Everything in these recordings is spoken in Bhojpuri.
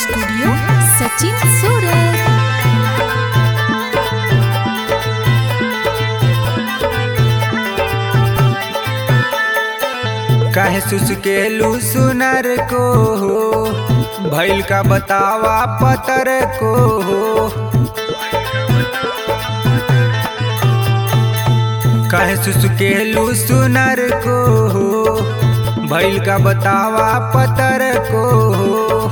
स्टूडियो सचिन सूरत काहे सुसकेलू सुनर को हो भैल का बतावा पतर को हो काहे सुसकेलू सुनर को हो भैल का बतावा पतर को हो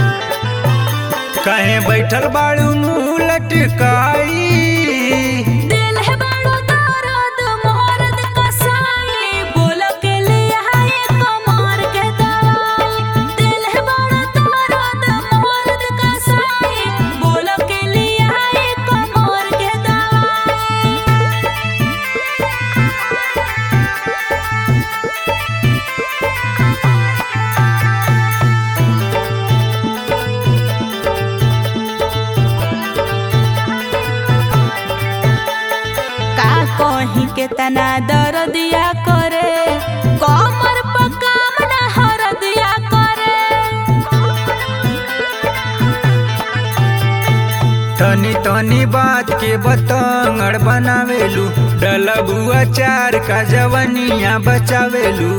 काहे बैठल बाड़ू मुँह लटकाई दिल है बड़ो दर्द मोहरद कसाई बोल के लिए हाय कमर के दवाई दिल है बड़ो दर्द मोहरद कसाई बोल के लिए हाय कमर के दवाई का कहीं के तना दर्दिया करे कमर पर काम ना हरदिया करे तनी तनी बात के बतंगड़ बनावेलू डलबुआ चार का जवनिया बचावेलू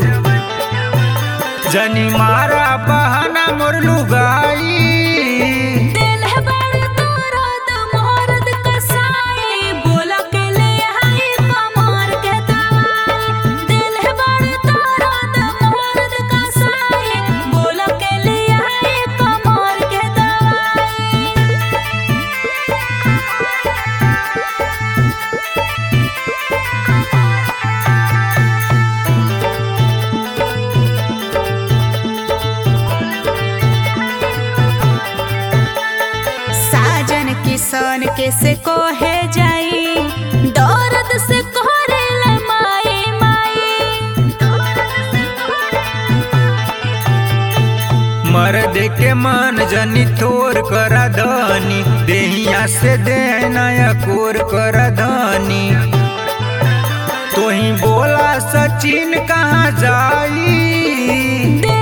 जनी मारा बहाना मोर लुगाई दिल है बड़ दर्द मोहरद कसाई बोल के ले हाय कमर के दवाई दिल है बड़ दर्द मोहरद कसाई बोल के ले हाय कमर के दवाई साजन किसान के से कोहे जाई दर्द से कोहरे ले माई माई मर्द के मन जनी तोर करा धनी देहिया से देना कोर करा धनी तोही बोला सचिन कहाँ जाई दिल